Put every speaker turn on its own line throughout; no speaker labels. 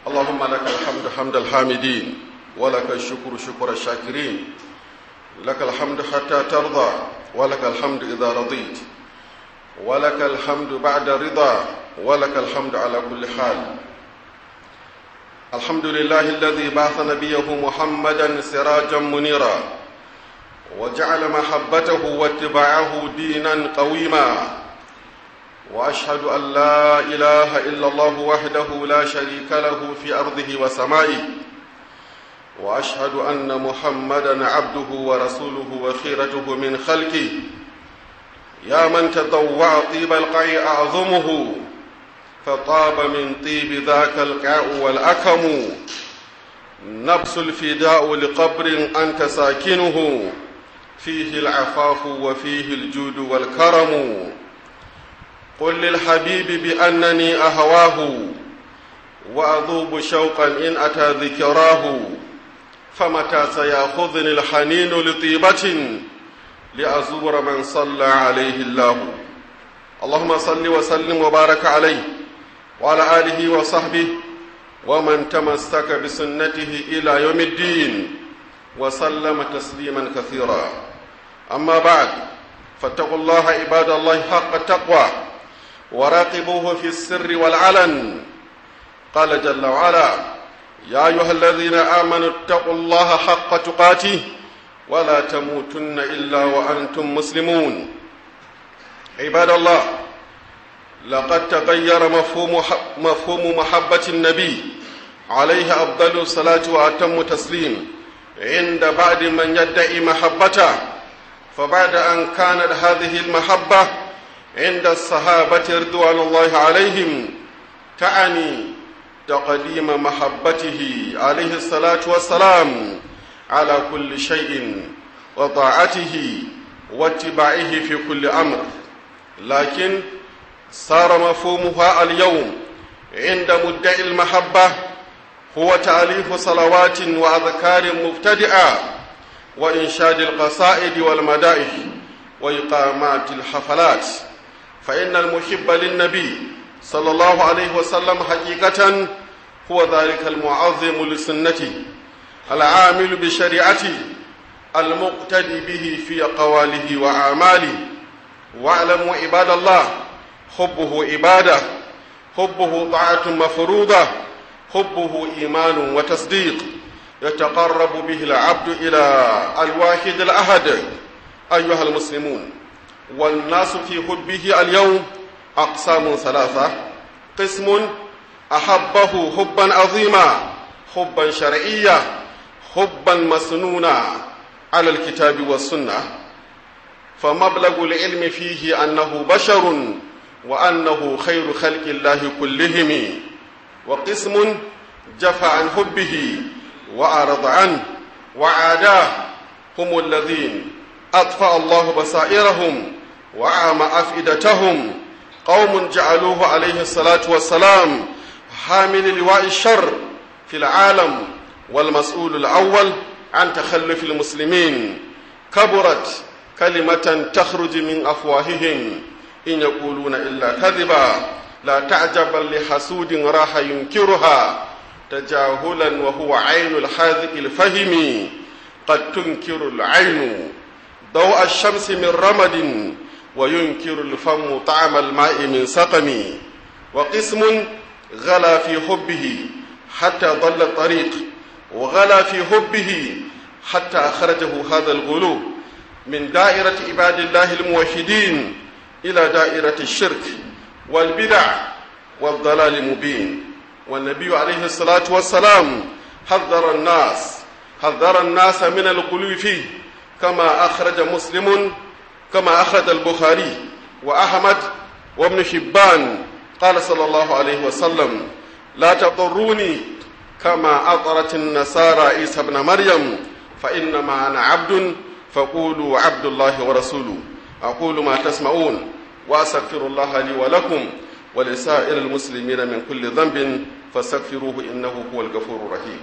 اللهم لك الحمد حمد الحامدين ولك الشكر شكر الشاكرين لك الحمد حتى ترضى ولك الحمد إذا رضيت ولك الحمد بعد رضا ولك الحمد على كل حال الحمد لله الذي بعث نبيه محمدا سراجا منيرا وجعل محبته واتباعه دينا قويما واشهد ان لا اله الا الله وحده لا شريك له في ارضه وسمائه واشهد ان محمدا عبده ورسوله وخيرته من خلقه يا من تضوع طيب القيء اعظمه فطاب من طيب ذاك القاء والاكم نفس الفداء لقبر انت ساكنه فيه العفاف وفيه الجود والكرم قل للحبيب بأنني أهواه وأذوب شوقا إن أتى ذكراه فمتى سيأخذني الحنين لطيبة لأزور من صلى عليه الله اللهم صل وسلم وبارك عليه وعلى آله وصحبه ومن تمسك بسنته إلى يوم الدين وسلم تسليما كثيرا أما بعد فاتقوا الله عباد الله حق التقوى وراقبوه في السر والعلن قال جل وعلا يا أيها الذين آمنوا اتقوا الله حق تقاته ولا تموتن إلا وأنتم مسلمون عباد الله لقد تغير مفهوم مفهوم محبة النبي عليه أفضل الصلاة وأتم تسليم عند بعض من يدعي محبته فبعد أن كانت هذه المحبة عند الصحابة رضوان الله عليهم تعني تقديم محبته عليه الصلاة والسلام على كل شيء وطاعته واتباعه في كل أمر لكن صار مفهومها اليوم عند مدعي المحبة هو تأليف صلوات وأذكار مبتدئة وإنشاد القصائد والمدائح وإقامات الحفلات فإن المحب للنبي صلى الله عليه وسلم حقيقة هو ذلك المعظم لسنته العامل بشريعته المقتدي به في قواله وأعماله واعلموا عباد الله حبه عبادة حبه طاعة مفروضة حبه إيمان وتصديق يتقرب به العبد إلى الواحد الأحد أيها المسلمون والناس في حبه اليوم أقسام ثلاثة قسم أحبه حبا عظيما حبا شرعيا حبا مسنونا على الكتاب والسنة فمبلغ العلم فيه أنه بشر وأنه خير خلق الله كلهم وقسم جفى عن حبه وأعرض عنه وعاداه هم الذين أطفأ الله بصائرهم وأعمى أفئدتهم قوم جعلوه عليه الصلاة والسلام حامل لواء الشر في العالم والمسؤول الأول عن تخلف المسلمين كبرت كلمة تخرج من أفواههم إن يقولون إلا كذبا لا تعجبا لحسود راح ينكرها تجاهلا وهو عين الحاذق الفهم قد تنكر العين ضوء الشمس من رمد وينكر الفم طعم الماء من سقم وقسم غلا في حبه حتى ضل الطريق وغلا في حبه حتى أخرجه هذا الغلو من دائرة عباد الله الموحدين إلى دائرة الشرك والبدع والضلال المبين والنبي عليه الصلاة والسلام حذر الناس حذر الناس من الغلو فيه كما أخرج مسلم كما أخرج البخاري وأحمد وابن حبان قال صلى الله عليه وسلم لا تضروني كما أطرت النصارى عيسى ابن مريم فإنما أنا عبد فقولوا عبد الله ورسوله أقول ما تسمعون وأستغفر الله لي ولكم ولسائر المسلمين من كل ذنب فاستغفروه إنه هو الغفور الرحيم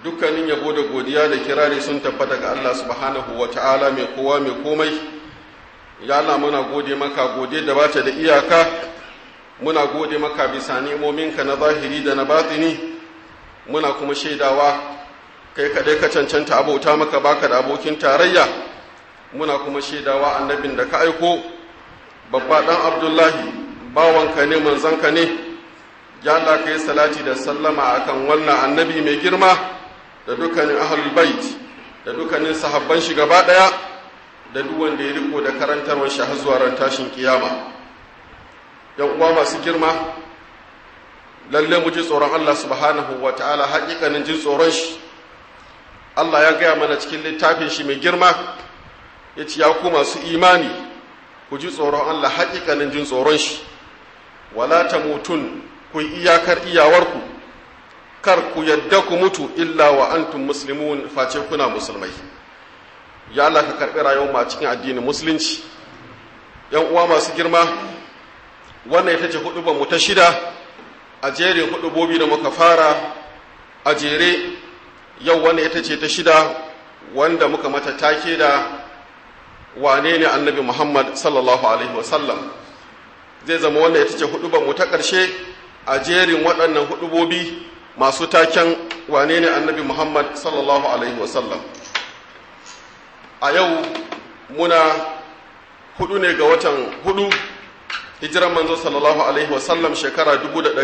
dukkanin yabo da godiya da kirari sun tabbata ga Allah subhanahu wa ta'ala mai kowa mai komai ya Allah muna gode maka gode da bata da iyaka muna gode maka bisa ni'imominka na zahiri da na batini muna kuma shaidawa kai kadai ka cancanta abota maka baka da abokin tarayya muna kuma shaidawa annabin da ka aiko babba dan abdullahi bawanka ne manzanka ne ya Allah kai salati da sallama akan wannan annabi mai girma da dukkanin ahlul bait da dukkanin sahabban shi gaba daya da duk wanda ya riko da karantarwar shi har zuwa ran tashin kiyama yan uwa masu girma lalle mu ji tsoron Allah subhanahu wataala haƙiƙanin jin tsoron shi Allah ya gaya mana cikin littafin shi mai girma ya ce ya ku masu imani ku ji tsoron Allah haƙiƙanin jin tsoron shi wala ta mutun ku iyakar iyawarku kar ku yadda ku mutu illa wa antum muslimun face kuna musulmai ya Allah ka karɓi rayuwar a cikin addinin musulunci yan uwa masu girma wannan ita ce hudubar mu ta shida a jerin hudubobi da muka fara a jere yau wannan ita ce ta shida wanda muka mata take da wane ne annabi muhammad sallallahu alaihi wasallam zai zama wannan ita ce hudubar mu ta ƙarshe a jerin waɗannan hudubobi masu taken wane ne annabi muhammad sallallahu alaihi wasallam a yau muna hudu ne ga watan hudu hijiran manzo sallallahu alaihi wasallam shekara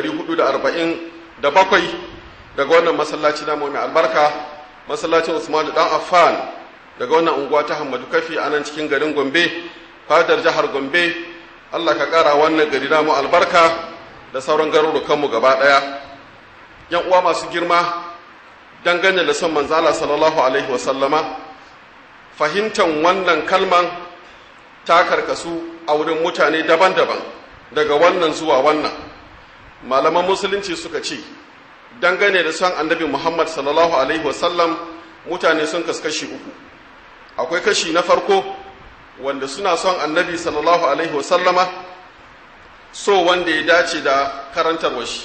447 daga wannan masallaci na mai albarka masallacin usman dan affan daga wannan unguwa ta hamadu kafi a nan cikin garin gombe fadar jihar gombe allah ka kara wannan gari namu albarka da sauran garurukanmu gaba daya yan uwa masu girma dangane da son manzala sallallahu alaihi wasallama fahimtan wannan kalman ta karkasu a wurin mutane daban-daban daga wannan zuwa wannan malaman musulunci suka ce dangane da son annabi muhammad sallallahu alaihi wasallam mutane sun kaskashi uku akwai kashi na farko wanda suna son annabi sallallahu alaihi wasallama so wanda ya dace da karantarwa shi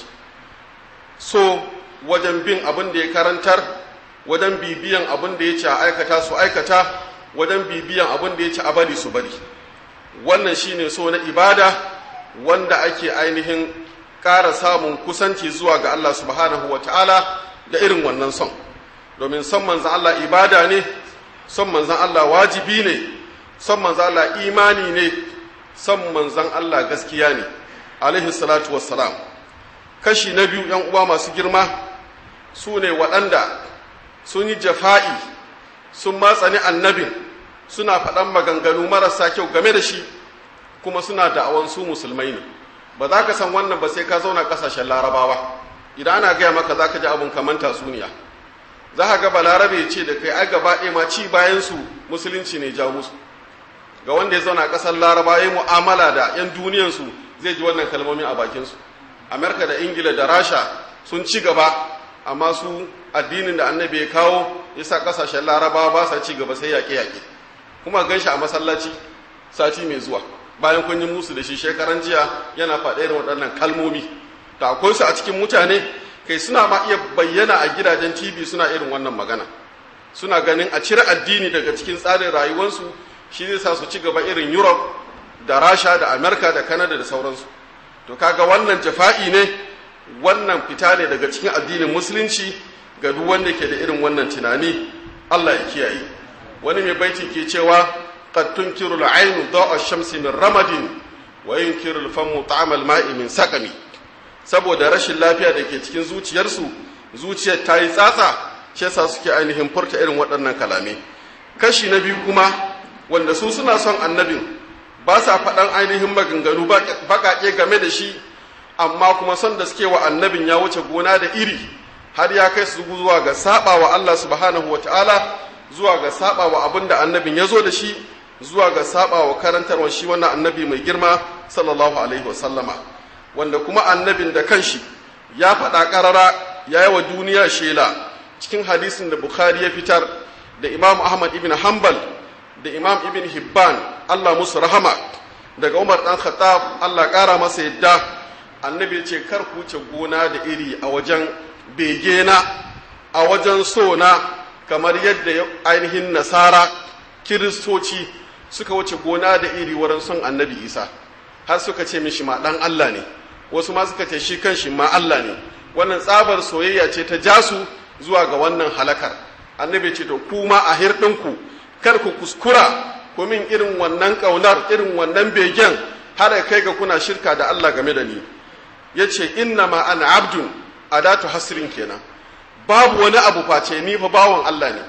so wajen bin abin da ya karantar wajen bibiyan abin da ya ce a aikata su aikata wajen bibiyan abin da ya ce a bari su bari wannan shine so na ibada wanda ake ainihin ƙara samun kusanci zuwa ga Allah subhanahu wa ta'ala da irin wannan son domin son manzan Allah ibada ne son manzan Allah wajibi ne son manzan Allah imani ne son manzan Allah gaskiya ne alaihi salatu wassalam kashi na biyu ‘yan uwa masu girma su ne waɗanda sun yi jafa'i sun matsani annabin suna faɗan maganganu marasa kyau game da shi kuma suna da'awan su musulmai ne ba za ka san wannan ba sai ka zauna ƙasashen larabawa idan ana gaya maka za ka ji abin kamar tasuniya za ka ga balarabe ya ce da kai ai gaba ɗaya ma ci bayan su musulunci ne ja musu ga wanda ya zauna ƙasar laraba ya mu'amala da 'yan duniyansu zai ji wannan kalmomin a bakinsu amerika da ingila da rasha sun ci gaba amma su addinin da annabi ya kawo ya sa ƙasashen larabawa ba sa ci gaba sai yaƙe-yaƙe kuma gan shi a masallaci sati mai zuwa bayan kun yi musu da shi shekaran jiya yana faɗe da waɗannan kalmomi da akwai su a cikin mutane kai suna ma iya bayyana a gidajen tv suna irin wannan magana suna ganin a cire addini daga cikin tsarin rayuwarsu shi zai sa su ci gaba irin europe da rasha da amerika da canada da sauransu to kaga wannan jafa'i ne wannan fita ne daga cikin addinin musulunci ga duk wanda ke da irin wannan tunani allah ya kiyaye wani mai baiti ke cewa qad tunkiru al-aynu da'a shamsi min ramadin wa yunkiru al-famu ta'ama al-ma'i min saqami saboda rashin lafiya da ke cikin zuciyarsu zuciyar ta yi tsatsa shi yasa suke ainihin furta irin waɗannan kalame kashi na biyu kuma wanda su suna son annabin ba sa faɗan ainihin maganganu baƙaƙe game da shi amma kuma son da suke wa annabin ya wuce gona da iri har ya kai su zuwa ga saba wa Allah subhanahu wa ta'ala zuwa ga saba wa abin da annabin ya zo da shi zuwa ga saba wa karantarwa shi wannan annabi mai girma sallallahu alaihi wa sallama wanda kuma annabin da kanshi ya faɗa ƙarara ya yi wa duniya shela cikin hadisin da bukhari ya fitar da imam ahmad ibn hanbal da imam ibn hibban allah musu rahama daga umar ɗan khattab allah ƙara masa yadda annabi ce kar ku wuce gona da iri a wajen bege na a wajen so na kamar yadda ainihin nasara kiristoci suka wuce gona da iri wurin son annabi isa har suka ce mishi ma ɗan allah ne wasu ma suka ce shi kan shi ma allah ne wannan tsabar soyayya ce ta jasu zuwa ga wannan halakar annabi ce to kuma a hirɗinku kar ku kuskura ku min irin wannan ƙaunar irin wannan begen har kai ga kuna shirka da Allah game da ni ya ce inna ma ana abdun adatu hasrin kenan babu wani abu face ni fa bawan Allah ne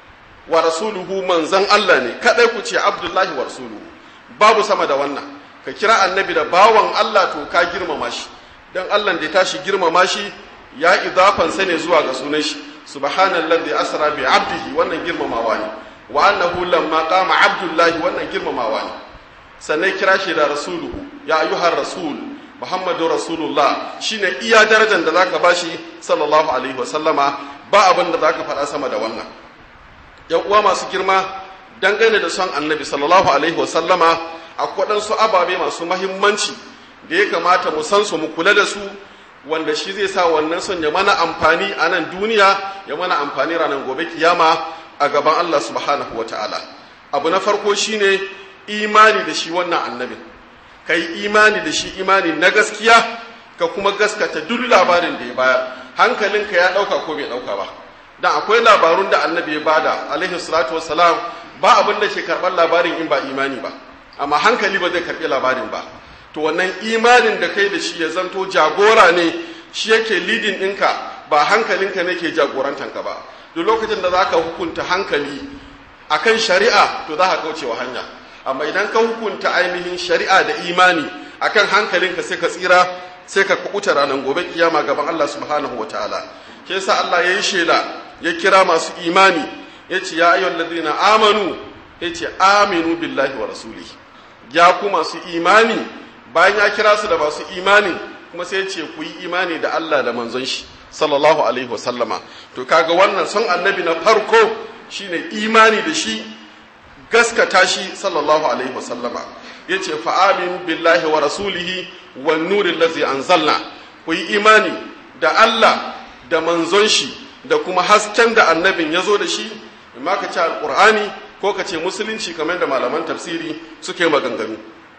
wa rasuluhu manzan Allah ne kadai ku ce abdullahi wa rasuluhu babu sama da wannan ka kira annabi da bawan Allah to ka girmama shi dan Allah da ya tashi girmama shi ya idafan sa ne zuwa ga sunan shi subhanallazi asra bi abdihi wannan girmamawa ne wa annahu lamma qama abdullahi wannan girmamawa ne sannan kira shi da rasuluhu ya ayyuhar rasul muhammadu rasulullah shine iya darajar da zaka bashi sallallahu alaihi wasallama ba abin da zaka faɗa sama da wannan yan uwa masu girma dangane da son annabi sallallahu alaihi wasallama akwai waɗansu ababe masu mahimmanci da ya kamata mu san su mu kula da su wanda shi zai sa wannan son ya mana amfani a nan duniya ya mana amfani ranar gobe kiyama a gaban Allah subhanahu wa ta'ala abu na farko shine imani da shi wannan annabin ka yi imani da shi imani na gaskiya ka kuma gaskata duk labarin da ya bayar hankalinka ya ɗauka ko bai ɗauka ba dan akwai labarun da annabi ya bada alaihi salatu wassalam ba abin da ke karɓar labarin in ba imani ba amma hankali ba zai karɓi labarin ba to wannan imanin da kai da shi ya zanto jagora ne shi yake lidin ɗinka ba hankalinka ne ke jagorantanka ba duk lokacin da za ka hukunta hankali akan shari'a to za ka kaucewa hanya amma idan ka hukunta ainihin shari'a da imani akan hankalinka sai ka tsira sai ka kubuta ranar gobe kiyama gaban Allah subhanahu wataala ke yasa Allah ya yi shela ya kira masu imani ya ce ya ayyuhal ladina amanu ya ce aminu billahi wa rasulihi ya ku masu imani bayan ya kira su da masu imani kuma sai ya ce ku yi imani da Allah da manzon shi sallallahu alaihi wasallama to kaga wannan son annabi na farko shine imani da shi gaskata shi sallallahu alaihi wasallama yace fa amin billahi wa rasulihi wan nuril ladzi anzalna ku yi imani da Allah da manzon shi da kuma hasken da annabin ya zo da shi imma ka ce alqur'ani ko ka ce musulunci kamar da malaman tafsiri suke maganganu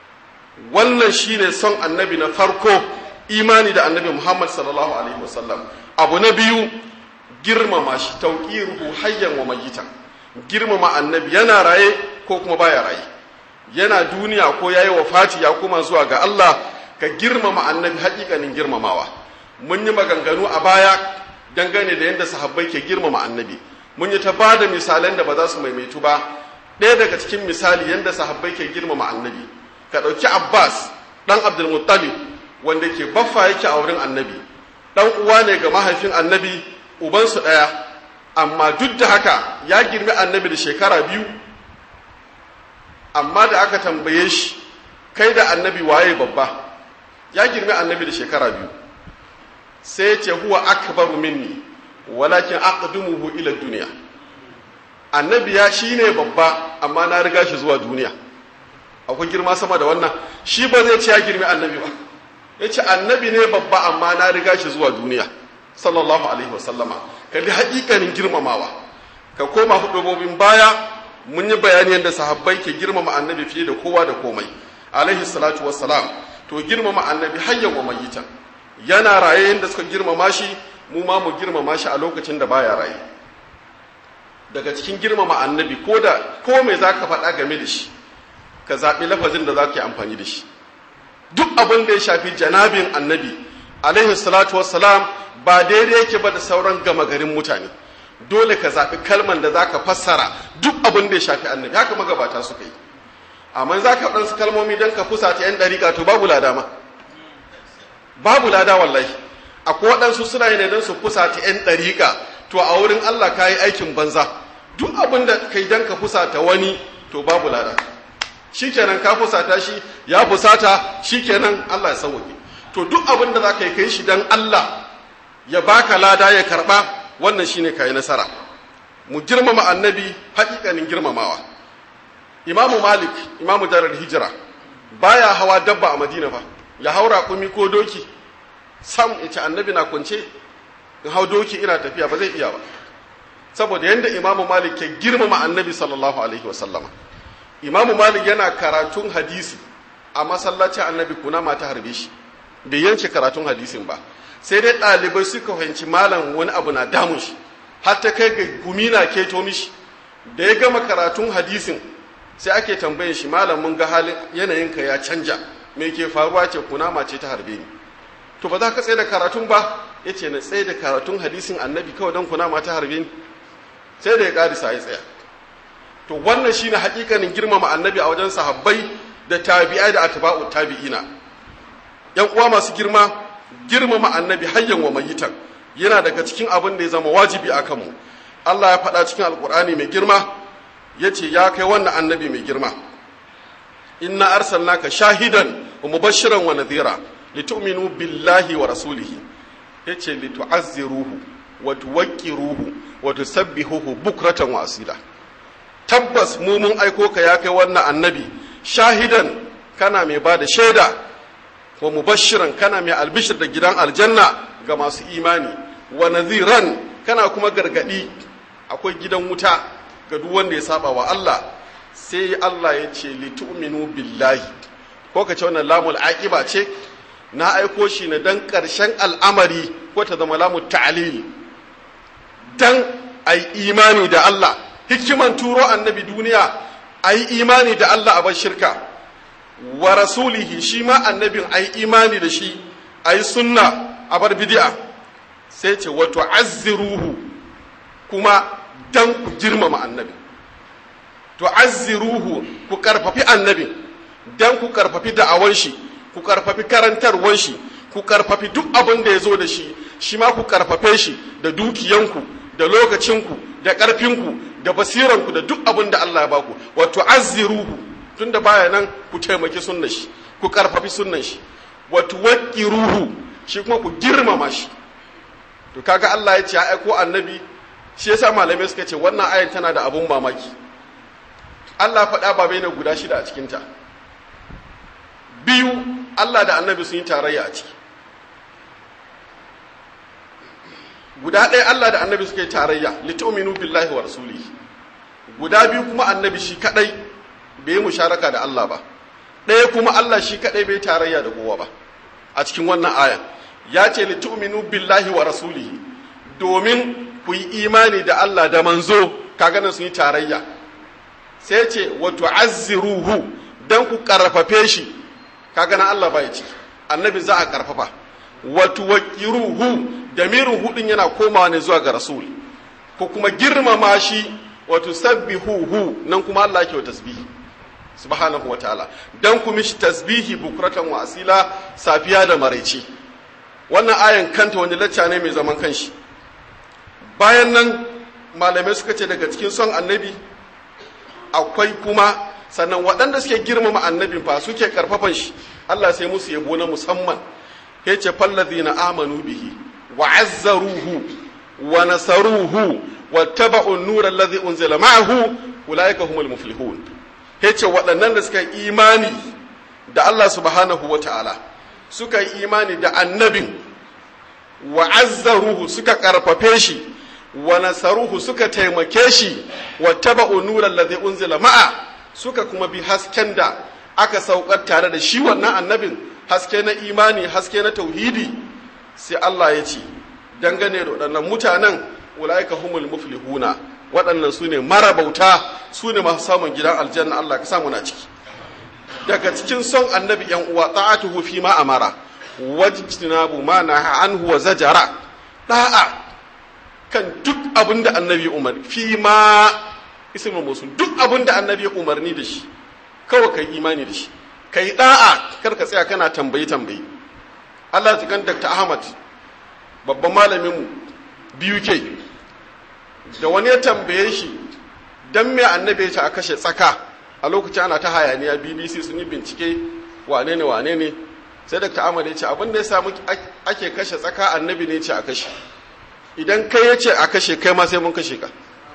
wannan shine son annabi na farko imani da annabi Muhammad sallallahu alaihi wasallam abu na biyu girmama shi tauqiruhu hayyan wa mayyitan girmama annabi yana raye ko kuma baya raye yana duniya ko yayi wafati ya kuma zuwa ga Allah ka girmama annabi haƙiƙanin girmamawa mun yi maganganu a baya dangane da yadda sahabbai ke girmama annabi mun yi ta ba da misalan da ba za su maimaitu ba ɗaya daga cikin misali yadda sahabbai ke girmama annabi ka ɗauki abbas ɗan abdulmuttalib wanda ke baffa yake a wurin annabi ɗan uwa ne ga mahaifin annabi ubansu ɗaya amma duk da haka ya girmi annabi da shekara biyu amma da aka tambaye shi kai da annabi waye babba ya girmi annabi da shekara biyu sai ce huwa akbaru minni walakin aqdumuhu ila duniya annabi ya shine babba amma na riga shi zuwa duniya akwai girma sama da wannan shi ba zai ce ya girmi annabi ba ya ce annabi ne babba amma na riga shi zuwa duniya sallallahu alaihi wasallama kalli haƙiƙanin girmamawa ka koma hudubobin baya mun yi bayani yadda sahabbai ke girmama annabi fiye da kowa da komai alaihi salatu wassalam to girmama annabi hayyan wa mayyitan yana raye yadda suka girmama shi mu ma mu girmama shi a lokacin da baya raye daga cikin girmama annabi ko da ko mai za ka faɗa game da shi ka zaɓi lafazin da za ka yi amfani da shi duk abin da ya shafi janabin annabi alaihi salatu wassalam ba daidai yake ba da sauran gama garin mutane dole ka zaɓi kalman da za ka fassara duk abin da ya shafi annabi haka magabata suka yi amma za ka ɗansu kalmomi don ka fusata 'yan ɗariƙa to babu lada ma babu lada wallahi akwai waɗansu suna yi ne don su fusata 'yan ɗariƙa to a wurin Allah ka yi aikin banza duk abin da kai don ka fusata wani to babu lada shikenan ka fusata shi ya fusata shikenan Allah ya sauke to duk abin da za ka yi kai shi don Allah ya baka lada ya karɓa wannan shine ka yi nasara mu girmama annabi haƙiƙanin girmamawa imamu malik imamu darar hijira baya hawa dabba a madina fa ya haura kumi ko doki sam ya ce annabi na kwance in hau doki ina tafiya ba zai iya ba saboda yadda imamu malik ke girmama annabi sallallahu alaihi wasallama imamu malik yana karatun hadisi a masallacin annabi kuna mata harbe shi bai yanke karatun hadisin ba sai dai ɗalibai suka fahimci malam wani abu na damun shi har ta kai ga gumi na keto mishi da ya gama karatun hadisin sai ake tambayin shi malam mun ga halin yanayinka ya canja me ke faruwa ce kunama ce ta harbe ni to ba za ka tsaye da karatun ba ya ce na tsaye da karatun hadisin annabi kawai don kunama ta harbe ni sai da ya ƙarisa ya tsaya to wannan shine hakikanin girmama annabi a wajen sahabbai da tabi'ai da atba'u tabi'ina yan uwa masu girma girmama annabi hayyan wa mayitan yana daga cikin abin da ya zama wajibi a kanmu Allah ya faɗa cikin alkur'ani mai girma ya ce ya kai wannan annabi mai girma inna arsalnaka shahidan wa mubashiran wa nadhira litu'minu billahi wa rasulihi yace litu'azziruhu wa tuwaqqiruhu wa tusabbihuhu bukratan wa asila tabbas mu mun aiko ka ya kai wannan annabi shahidan kana mai bada shaida wa mubashiran kana mai albishir da gidan aljanna ga masu imani wa nadhiran kana kuma gargadi akwai gidan wuta ga duk wanda ya saba wa Allah sai Allah ya ce litu'minu billahi ko ka ce wannan lamul aqiba ce na aiko shi ne dan karshen al'amari ko ta zama lamul ta'lil dan ai imani da Allah hikiman turo annabi duniya ai imani da Allah a bar shirka wa rasulihi shi ma annabin ai imani da shi ai sunna a bar bid'a sai ce wa tu'azziruhu kuma dan ku girmama annabi tu'azziruhu ku karfafi annabi dan ku karfafi da'awan shi ku karfafi karantarwan shi ku karfafi duk abin da ya zo da shi shi ma ku karfafe shi da dukiyanku da lokacinku da ƙarfinku da basiranku da duk abin da Allah ya baku wa tu'azziruhu tunda baya nan ku taimaki sunnan shi ku karfafi sunnan shi wa tuwaqqiruhu shi kuma ku girmama shi to kaga Allah ya ce ya aiko annabi shi yasa malamai suka ce wannan ayan tana da abun mamaki Allah faɗa ba bai na guda shida a cikinta biyu Allah da annabi sun yi tarayya a ciki guda ɗaya Allah da annabi suka yi tarayya litu'minu billahi wa rasulihi guda biyu kuma annabi shi kadai bai yi musharaka da Allah ba ɗaya kuma Allah shi kadai bai tarayya da kowa ba a cikin wannan ayan ya ce litu'minu billahi wa rasulihi domin ku yi imani da Allah da manzo kaga nan sun yi tarayya sai ce wa tu'azziruhu dan ku karfafe shi kaga nan Allah bai ciki annabi za a karfafa wa tuwaqqiruhu damirin hudin yana komawa ne zuwa ga rasul ko kuma girmama shi wa tusabbihuhu nan kuma Allah yake wa tasbihi subhanahu wa ta'ala dan ku mishi tasbihi bukratan wa asila safiya da maraice wannan ayan kanta wani lacca ne mai zaman kanshi bayan nan malamai suka ce daga cikin son annabi akwai kuma sannan waɗanda suke girmama annabin fa suke karfafan shi Allah sai musu yabo na musamman ya ce fallazina amanu bihi wa azzaruhu wa nasaruhu wa taba'u an-nur alladhi unzila ma'ahu ulaika humul muflihun ya ce waɗannan da suka yi imani da Allah subhanahu wa ta'ala suka yi imani da annabin wa azzaruhu suka karfafe shi wa nasaruhu suka taimake shi wa taba'u nuran ladhi unzila ma'a suka kuma bi hasken da aka saukar tare da shi wannan annabin haske na imani haske na tauhidi sai Allah ya ce dangane da waɗannan mutanen ulaika humul muflihuna waɗannan su ne marabauta su ne masu samun gidan aljanna Allah ka samu na ciki daga cikin son annabi yan uwa ta'atuhu fi ma amara wajtinabu ma naha anhu wa zajara da'a kan duk abin da annabi umar fi ma ismul musul duk abin da annabi umarni da shi kawai kai imani da shi kai da'a kar ka tsaya kana tambayi tambayi Allah ya kan Dr. Ahmad babban malamin mu biyu ke da wani ya tambaye shi dan me annabi ya ce a kashe tsaka a lokacin ana ta hayaniya BBC sun yi bincike wane ne wane ne sai Dr. Ahmad ya ce abin da ya samu ake kashe tsaka annabi ne ya ce a kashe idan kai ya ce a kashe kai ma sai mun kashe ka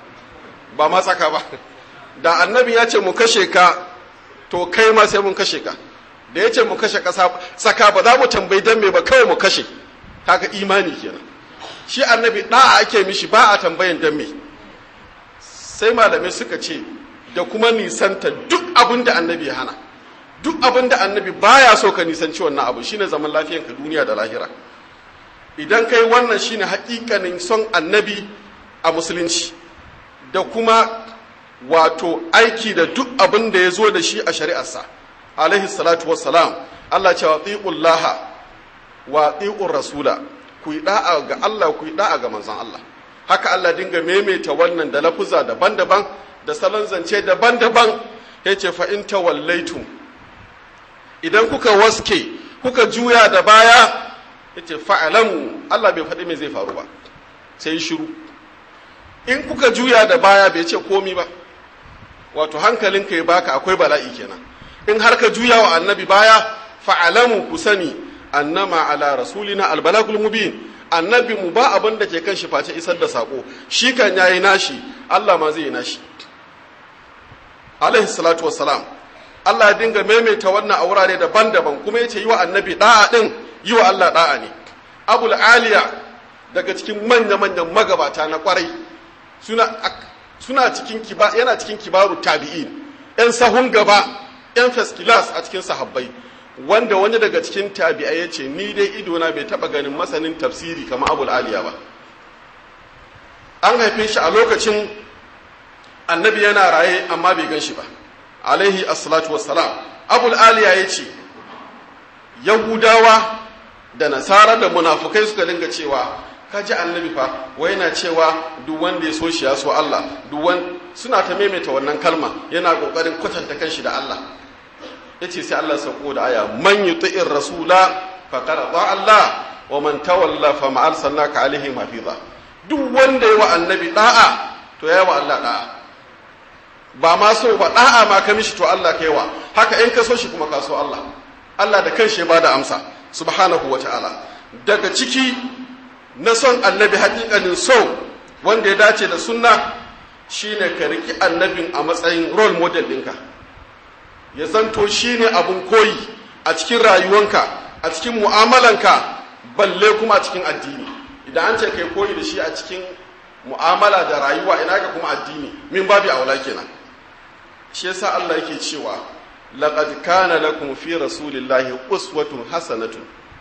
ba ma tsaka ba da annabi ya ce mu kashe ka to kai ma sai mun kashe ka da ya ce mu kashe ƙasa tsaka ba za mu tambayi dan me ba kawai mu kashe haka imani kenan shi annabi da'a ake mishi ba a tambayan dan me sai malamai suka ce da kuma nisanta duk abin da annabi ya hana duk abin da annabi baya so ka nisanci wannan abu shine zaman lafiyanka duniya da lahira idan kai wannan shine hakikanin son annabi a musulunci da kuma wato aiki da duk abin da ya zo da shi a shari'arsa alaihi salatu wassalam Allah ce wa tsiqullaha wa tsiqur rasula ku yi da'a ga Allah ku yi da'a ga manzon Allah haka Allah dinga maimaita wannan da lafuza daban-daban da salon zance daban-daban yace fa in tawallaitum idan kuka waske kuka juya da baya yace fa'alamu Allah bai faɗi me zai faru ba sai shiru in kuka juya da baya bai ce komi ba wato hankalinka ya baka akwai bala'i kenan in har ka juya wa annabi baya fa'alamu ku sani annama ala rasulina albalagul mubin annabi mu ba abin da ke kan shi face isar da sako shi kan yayi nashi Allah ma zai yi nashi alaihi salatu wassalam Allah ya dinga maimaita wannan a wurare daban-daban kuma yace yi wa annabi da'a din yi wa Allah da'a ne abul aliya daga cikin manya-manyan magabata na kwarai suna suna cikin kiba yana cikin kibaru tabi'in yan sahun gaba yan first class a cikin sahabbai wanda wani daga cikin tabi'ai ya ce ni dai idona bai taba ganin masanin tafsiri kamar abul aliya ba an haife shi a lokacin annabi yana raye amma bai gan shi ba alaihi assalatu wassalam abul aliya ya ce yahudawa da nasara da munafukai suka dinga cewa ka ji annabi fa wai yana cewa duk wanda ya so shi ya so Allah duk suna ta maimaita wannan kalma yana kokarin kwatanta kanshi da Allah yace sai Allah sauko da aya man yuti'ir rasula faqad ata Allah wa man tawalla fa ma arsalnaka alaihi hafiza duk wanda ya wa annabi da'a to ya wa Allah da'a ba ma so ba da'a ma ka mishi to Allah kai wa haka in ka so shi kuma ka so Allah Allah da kanshi ya bada amsa subhanahu wa ta'ala daga ciki na son annabi hakikanin so wanda ya dace da sunna shine ka riki annabin a matsayin role model ɗinka ya zanto shine abun koyi a cikin rayuwanka a cikin mu'amalanka balle kuma a cikin addini idan an ce kai koyi da shi a cikin mu'amala da rayuwa ina ga kuma addini min babi aula kenan shi yasa Allah yake cewa laqad kana lakum fi rasulillahi uswatun hasanatun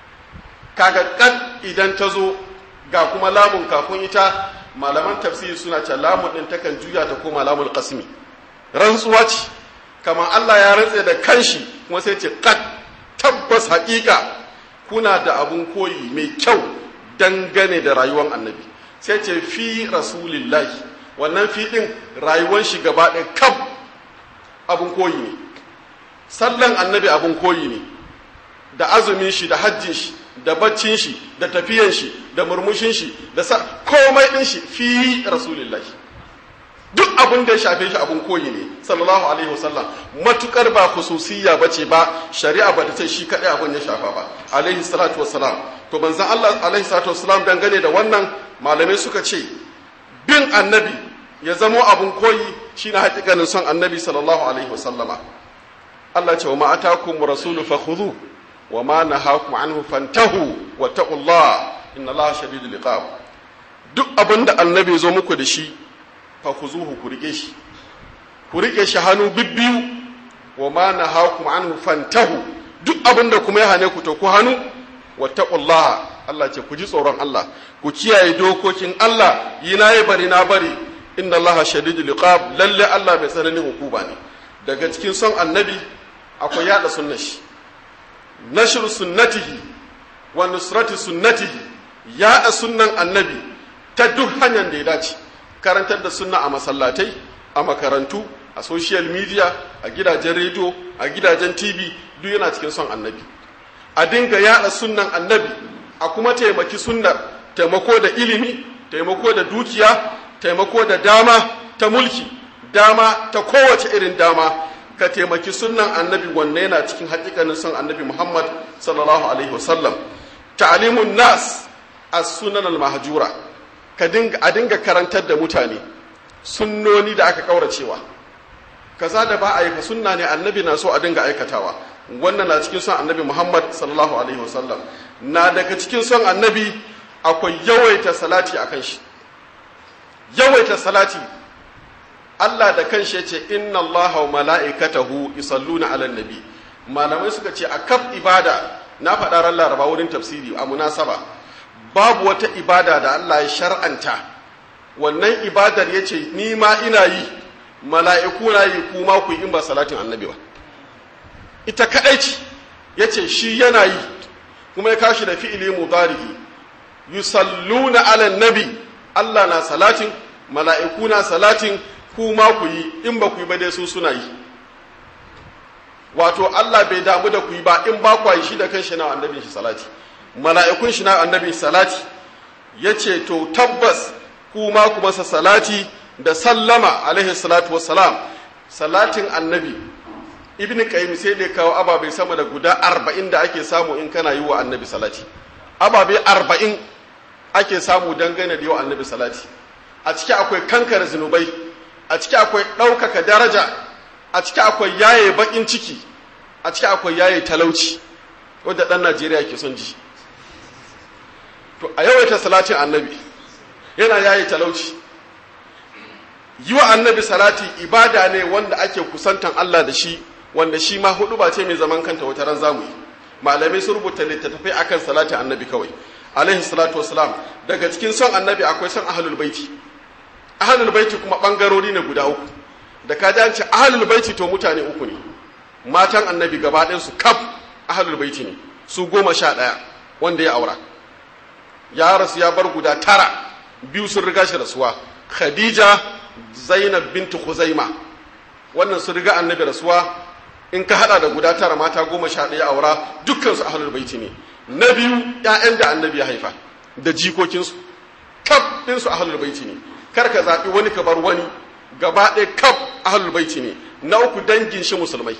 kaga kad idan ta zo ga kuma lamun kafin ita malaman tafsiri suna ce lamun din takan juya ta koma lamun qasmi rantsuwa ce kamar Allah ya rantse da kanshi kuma sai ce kad tabbas haƙiƙa kuna da abun koyi mai kyau dangane da rayuwar annabi sai ce fi rasulillahi wannan fi din rayuwar shi gaba ɗaya kaf abun koyi ne sallan annabi abun koyi ne da azumin shi da hajjin shi da baccin shi da tafiyan shi da murmushin shi da sa komai din shi fi rasulillahi duk abin da ya shafe shi abin koyi ne sallallahu alaihi wasallam matukar ba khususiyya bace ba shari'a ba ta ce shi kadai abin ya shafa ba alaihi salatu wassalam to banzan Allah alaihi salatu wassalam dangane da wannan malamai suka ce bin annabi ya zamo abin koyi shine hakikanin son annabi sallallahu alaihi wasallama Allah ce wa ma atakum rasulu fakhudhu wa ma nahakum anhu fantahu wa taqullah inna Allah shadidul iqab duk abinda annabi zo muku da shi fa khuzuhu ku rike shi ku rike shi hannu bibbiyu wa ma nahakum anhu fantahu duk abinda kuma ya hane ku to ku hannu wa taqullah Allah ce ku ji tsoron Allah ku kiyaye dokokin Allah yi na yi bari na bari inna Allah shadidul iqab lalle Allah mai tsananin hukuma ne daga cikin son annabi akwai yada sunnar shi nashru sunnatihi wa nusrati sunnatihi yada sunnan annabi ta duk hanyar da ya dace karantar da sunna a masallatai a makarantu a social media a gidajen rediyo a gidajen tv duk yana cikin son annabi a dinga yada sunnan annabi a kuma taimaki sunnar taimako da ilimi taimako da dukiya taimako da dama ta mulki dama ta kowace irin dama ka taimaki sunnan annabi wanne yana cikin hakikanin son annabi muhammad sallallahu alaihi wasallam ta'alimun nas as-sunan al-mahjura ka dinga a dinga karantar da mutane sunnoni da aka kauracewa kaza da ba a yi fa sunna ne annabi na so a dinga aikatawa wannan na cikin son annabi muhammad sallallahu alaihi wasallam na daga cikin son annabi akwai yawaita salati akan shi yawaita salati Allah da kanshi yace inna Allaha wa mala'ikatahu yusalluna 'alan nabi malamai suka ce a kaf ibada na faɗa ran Laraba wurin tafsiri a munasaba babu wata ibada da Allah ya shar'anta wannan ibadar yace ni ma ina yi mala'iku na yi kuma ku yi in ba salatin annabi ba ita kadai ce yace shi yana yi kuma ya kashi da fi'ili mudari'i yusalluna 'alan nabi Allah na salatin mala'iku na salatin ku ma ku yi in ba ku yi ba dai su suna yi wato Allah bai damu da ku yi ba in ba ku yi shi da kan shi na annabin shi salati mala'ikun shi na annabin salati ya ce to tabbas ku ma ku masa salati da sallama alaihi salatu wassalam salatin annabi ibn qayyim sai da kawo ababai sama da guda arba'in da ake samu in kana yi wa annabi salati ababai arba'in ake samu dangane da yi wa annabi salati a ciki akwai kankare zunubai a ciki akwai ɗaukaka daraja a ciki akwai yaye baƙin ciki a ciki akwai yaye talauci wadda ɗan najeriya ke son ji to a yawaita salatin annabi yana yaye talauci yi wa annabi salati ibada ne wanda ake kusantan allah da shi wanda shi ma hudu ba ce mai zaman kanta wata ran zamu yi malamai sun rubuta littattafai akan salatin annabi kawai alaihi salatu wasalam daga cikin son annabi akwai son ahlul baiti ahlul baiti kuma bangarori ne guda uku da ka an ce ahlul baiti to mutane uku ne matan annabi gaba ɗayan su kaf ahlul baiti ne su goma sha ɗaya wanda ya aura ya rasu ya bar guda tara biyu sun riga shi rasuwa khadija zainab bintu khuzaima wannan sun riga annabi rasuwa in ka hada da guda tara mata goma sha ɗaya aura dukkan su ahlul baiti ne na biyu ƴaƴan da annabi ya haifa da jikokinsu kaf ɗinsu ahlul baiti ne kar ka zaɓi wani ka bar wani gaba ɗaya kaf ahlul baiti ne na uku dangin shi musulmai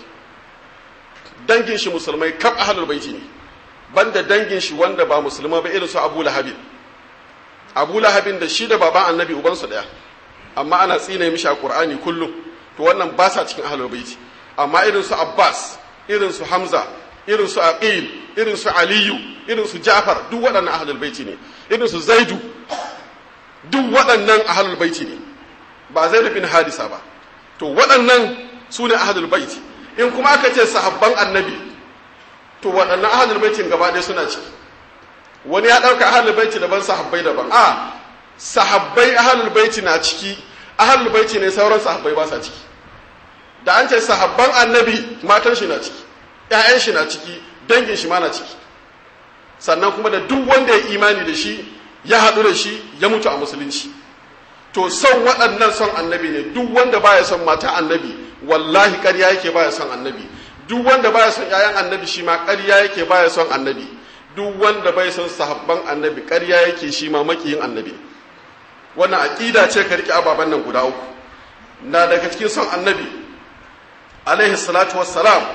dangin shi musulmai kaf ahlul baiti ne banda dangin shi wanda ba musulma ba irin su Abu Lahabin Abu Lahabin da shi da baban Annabi uban su daya amma ana tsine mishi a Qur'ani kullum to wannan ba sa cikin ahlul baiti amma irin su Abbas irin su Hamza irin su Aqil irin su Aliyu irin su Ja'far duk waɗannan ahlul baiti ne irin su Zaidu duk waɗannan ahalul baiti ne ba zai bin hadisa ba to waɗannan su ne ahalul baiti in kuma aka ce sahabban annabi to waɗannan ahalul baitin gaba ɗaya suna ciki wani ya ɗauka ahalul baiti daban sahabbai daban a sahabbai ahalul baiti na ciki ahalul baiti ne sauran sahabbai ba sa ciki da an ce sahabban annabi matan shi na ciki ƴaƴan shi na ciki dangin shi ma na ciki sannan kuma da duk wanda ya imani da shi ya haɗu da shi ya mutu a musulunci to son waɗannan son annabi ne duk wanda baya son mata annabi wallahi ƙarya yake baya son annabi duk wanda baya son ƴaƴan annabi shi ma ƙarya yake baya son annabi duk wanda bai son sahabban annabi ƙarya yake shi ma makiyin annabi wannan aƙida ce ka riƙe ababen nan guda uku na daga cikin son annabi alaihi salatu wassalam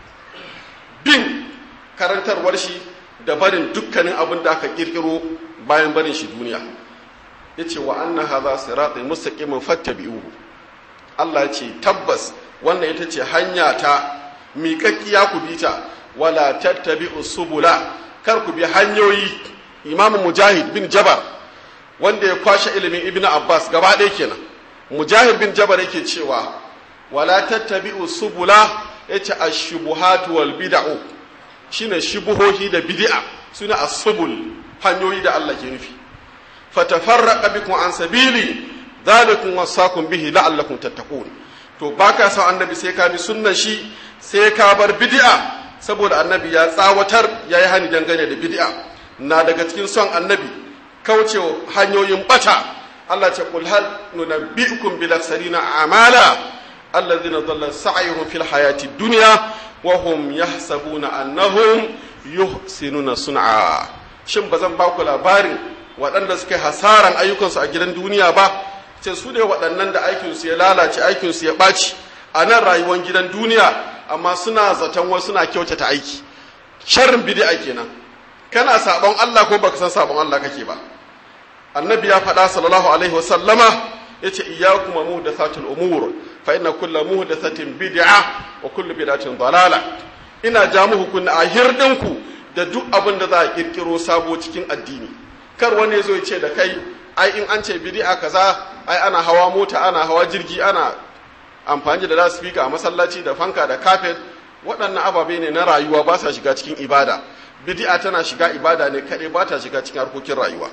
bin karantarwar shi da barin dukkanin abin da aka ƙirƙiro bayan barin shi duniya ya ce wa anna haza siratai mustaqimin fattabi'uhu Allah ya ce tabbas wannan ita ce hanya ta miƙaƙƙiya ku bi ta wala tattabi'u subula kar ku bi hanyoyi Imam Mujahid bin Jabar wanda ya kwashe ilimin Ibn Abbas gaba ɗaya kenan Mujahid bin Jabar yake cewa wala tattabi'u subula yace ash-shubuhatu wal bid'u shine shubuhohi da bid'a suna as-subul hanyoyi da Allah ke nufi fatafarraqa bikum an sabili dhalikum wasakum bihi la'allakum tattaqun to baka san annabi sai ka bi sunnar shi sai ka bar bid'a saboda annabi ya tsawatar yayi hani dangane da bid'a na daga cikin son annabi kauce hanyoyin bata Allah ce qul hal nunabbi'ukum bil aksarina amala alladhina dhalla sa'yuhum fil hayati dunya wa hum yahsabuna annahum yuhsinuna sun'a shin ba zan ba ku labarin waɗanda suka hasaran ayyukansu a gidan duniya ba ce su ne waɗannan da aikinsu ya lalace aikinsu ya ɓaci a nan rayuwar gidan duniya amma suna zaton wasu suna kyautata aiki sharrin bid'a kenan kana sabon Allah ko baka san sabon Allah kake ba annabi ya faɗa sallallahu alaihi wasallama yace iyyakum muhdathatul umur fa inna kulla muhdathatin bid'a wa kullu bid'atin dalala ina ja muku kunna a hirdinku da duk abin da za a kirkiro sabo cikin addini kar wani zo ya ce da kai ai in an ce bid'a kaza ai ana hawa mota ana hawa jirgi ana amfani da loudspeaker a masallaci da fanka da carpet waɗannan ababe ne na rayuwa ba sa shiga cikin ibada bid'a tana shiga ibada ne kaɗai ba ta shiga cikin harkokin rayuwa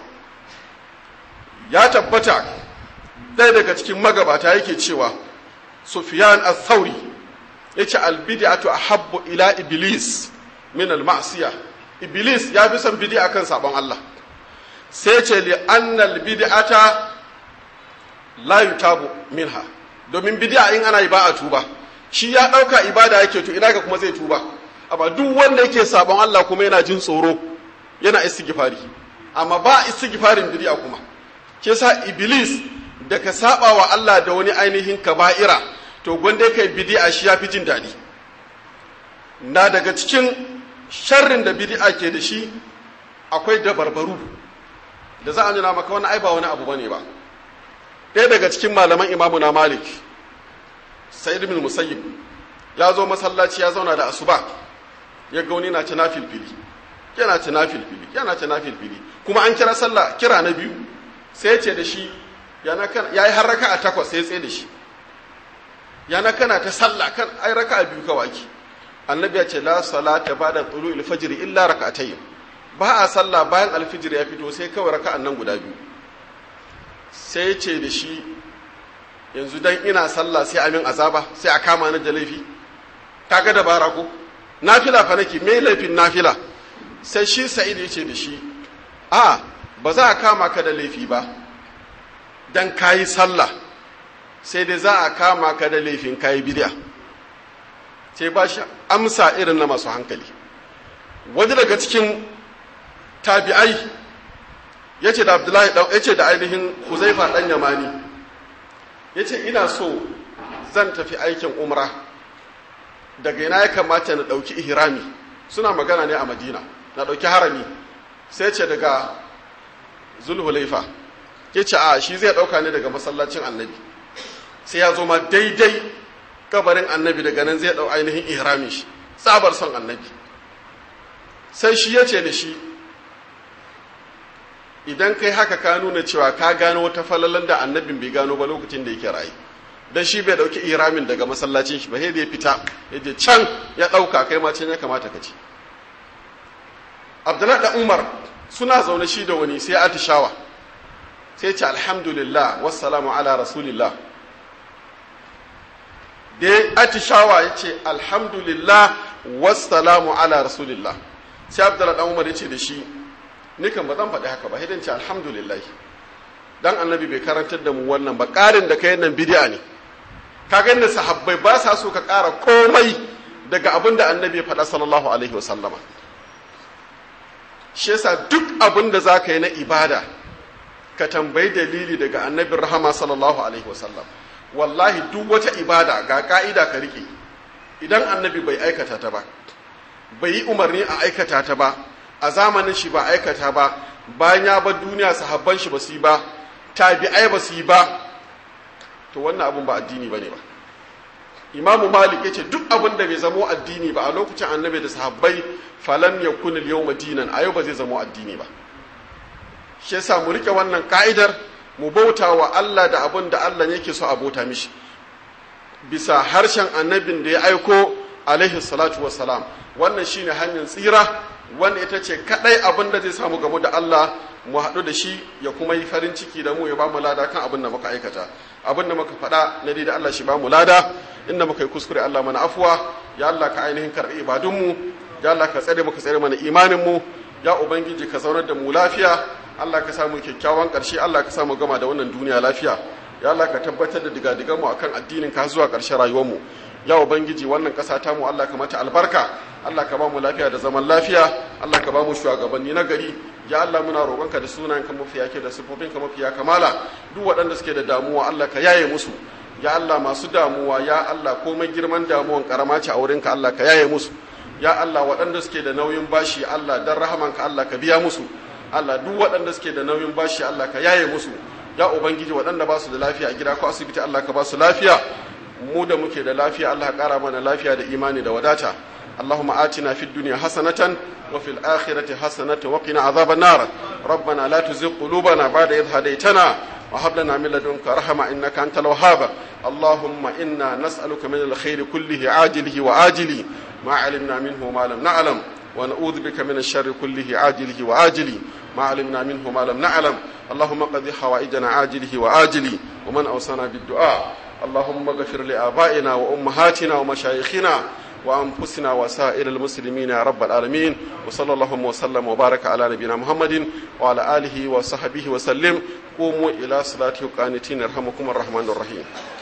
ya tabbata ɗaya daga cikin magabata yake cewa sufyan al-thawri yace al-bid'atu ahabbu ila iblis min al-ma'siyah iblis ya fi son bid'a kan sabon Allah sai ce li annal bid'ata la yutabu minha domin bid'a in ana yi ba a tuba shi ya dauka ibada yake to ina ga kuma zai tuba amma duk wanda yake sabon Allah kuma yana jin tsoro yana istighfari amma ba istighfarin bid'a kuma ke sa iblis da ka saba wa Allah da wani ainihin kaba'ira to gwanda kai bid'a shi ya fi jin daɗi na daga cikin sharrin da bid'a ke da shi akwai dabarbaru da za a nuna maka wani ai ba wani abu bane ba ɗaya daga cikin malaman imamu na malik sa'id bin musayyib ya zo masallaci ya zauna da asuba ya ga wani na ci filfili yana ci filfili yana ci filfili kuma an kira sallah kira na biyu sai ya ce da shi ya yi har raka a takwas sai ya tsaye da shi yana kana ta sallah kan ai raka a biyu kawai annabi ya ce la salata ba'da tulu'il fajr illa rak'atayn ba a sallah bayan alfijir ya fito sai kawai raka'an nan guda biyu sai ya ce da shi yanzu dan ina sallah sai amin azaba sai a kama ni da laifi kaga dabara ko nafila fa nake me laifin nafila sai shi sa'id ya ce da shi a ba za a kama ka da laifi ba dan kayi sallah sai dai za a kama ka da laifin kayi bid'a sai ba shi amsa irin na masu hankali wani daga cikin tabi'ai ya ce da abdullahi ya ce da ainihin huzaifa ɗan yamani ya ce ina so zan tafi aikin umra daga ina ya kamata na ɗauki ihrami suna magana ne a madina na ɗauki harami sai ce daga zulhulaifa ya ce a shi zai ɗauka ne daga masallacin annabi sai ya zo ma daidai kabarin annabi daga nan zai ɗau ainihin ihramin shi tsabar son annabi sai shi ya ce da shi idan kai haka ka nuna cewa ka gano wata falalan da annabin bai gano ba lokacin da yake rayu dan shi bai dauki ihramin daga masallacin shi ba sai da ya fita ya je can ya dauka kai ma can ya kamata ka ci Abdullahi da Umar suna zaune shi da wani sai atishawa sai ce alhamdulillah wassalamu ala rasulillah da ya atishawa ya ce alhamdulillah wassalamu ala rasulillah sai Abdullahi da Umar ya ce da shi ni kan ba zan faɗi haka ba hidan ce alhamdulillah dan annabi bai karantar da mu wannan ba ƙarin da kai nan bid'a ne ka ga da sahabbai ba sa so ka ƙara komai daga abin da annabi ya faɗa sallallahu alaihi wasallama shi yasa duk abin da za ka yi na ibada ka tambayi dalili daga annabin rahama sallallahu alaihi wasallam wallahi duk wata ibada ga ka'ida ka rike idan annabi bai aikata ta ba bai yi umarni a aikata ta ba a zamanin shi ba aikata ba bayan ya bar duniya sahabban shi ba su yi ba tabi'ai ba su yi ba to wannan abun ba addini bane ba imamu malik yace duk abin da bai zamo addini ba a lokacin annabi da sahabbai falam yakun al-yawma dinan a yau ba zai zamo addini ba shi yasa mu rike wannan ka'idar mu bauta wa Allah da abin da Allah yake so a bauta mishi bisa harshen annabin da ya aiko alaihi salatu wassalam wannan shine hanyar tsira wanda ita ce kadai abin da zai samu gamu da Allah mu haɗu da shi ya kuma yi farin ciki da mu ya ba mu lada kan abin da muka aikata abin da muka faɗa na da Allah shi ba mu lada inda muka yi kuskure Allah mana afuwa ya Allah ka ainihin karɓi ibadunmu ya Allah ka tsare muka tsare mana imanin mu ya ubangiji ka zaunar da mu lafiya Allah ka samu kyakkyawan ƙarshe Allah ka samu gama da wannan duniya lafiya ya Allah ka tabbatar da digadigan mu akan addinin ka zuwa ƙarshen rayuwar mu ya ubangiji wannan ƙasa ta mu Allah ka mata albarka Allah ka ba mu lafiya da zaman lafiya Allah ka ba mu shugabanni na gari ya Allah muna roƙonka da sunayen ka mafiya ke da sifofin ka mafiya kamala duk waɗanda suke da damuwa Allah ka yaye musu ya Allah masu damuwa ya Allah komai girman damuwan karama ce a wurinka Allah ka yaye musu ya Allah waɗanda suke da nauyin bashi Allah dan rahamanka Allah ka biya musu Allah duk waɗanda suke da nauyin bashi Allah ka yaye musu ya ubangiji waɗanda ba su da lafiya a gida ko asibiti Allah ka ba su lafiya mu da muke da lafiya Allah ka ƙara mana lafiya da imani da wadata اللهم آتنا في الدنيا حسنة وفي الآخرة حسنة وقنا عذاب النار ربنا لا تزغ قلوبنا بعد إذ هديتنا وهب لنا من لدنك رحمة إنك أنت الوهاب اللهم إنا نسألك من الخير كله عاجله وآجله ما علمنا منه وما لم نعلم ونعوذ بك من الشر كله عاجله وآجله ما علمنا منه ما لم نعلم اللهم قضي حوائجنا عاجله وآجله ومن أوصانا بالدعاء اللهم اغفر لآبائنا وأمهاتنا ومشايخنا وأنفسنا وسائر المسلمين يا رب العالمين وصلى الله وسلم وبارك على نبينا محمد وعلى آله وصحبه وسلم قوموا إلى صلاة قانتين يرحمكم الرحمن الرحيم